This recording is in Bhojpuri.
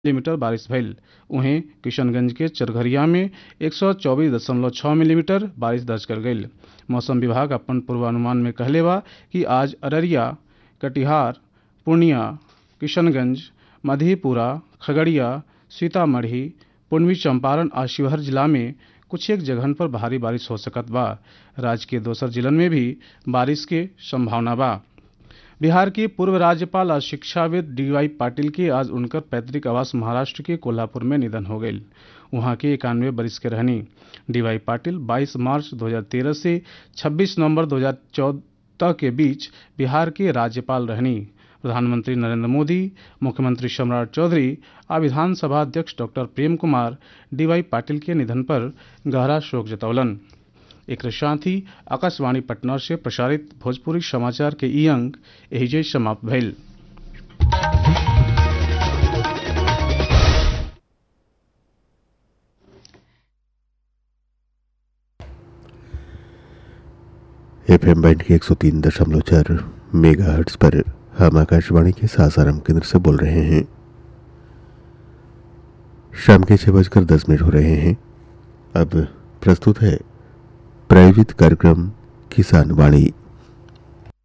मिलीमीटर बारिश भइल उहें किशनगंज के चरघरिया में 124.6 मिलीमीटर बारिश दर्ज कर गईल मौसम विभाग अपन पूर्वानुमान में कहले बा कि आज अररिया कटिहार पूर्णिया किशनगंज मधेपुरा खगड़िया सीतामढ़ी पूर्वी चंपारण आ शिवहर जिला में कुछ एक जगहन पर भारी बारिश हो सकत बा राज्य के दोसर जिलन में भी बारिश के संभावना बा बिहार के पूर्व राज्यपाल और शिक्षाविद डी वाई पाटिल के आज उनकर पैतृक आवास महाराष्ट्र के कोल्हापुर में निधन हो गई वहां के इक्यानवे बरिस के रहनी डी वाई पाटिल 22 मार्च 2013 से 26 नवंबर 2014 के बीच बिहार के राज्यपाल रहनी प्रधानमंत्री नरेंद्र मोदी मुख्यमंत्री सम्राट चौधरी और विधानसभा अध्यक्ष doctor Prem Kumar D Y Patil के निधन पर गहरा शोक जतौलन एक साथ ही आकाशवाणी पटना से प्रसारित भोजपुरी समाचार के ई अंक एहिजे समाप्त भइल एफ एम बैंड के एक सौ तीन दशमलव चार मेगा हर्ट्स पर हम आकाशवाणी के सासाराम केंद्र से बोल रहे हैं शाम के छः बजकर दस मिनट हो रहे हैं अब प्रस्तुत है प्रायोजित कार्यक्रम किसान वाणी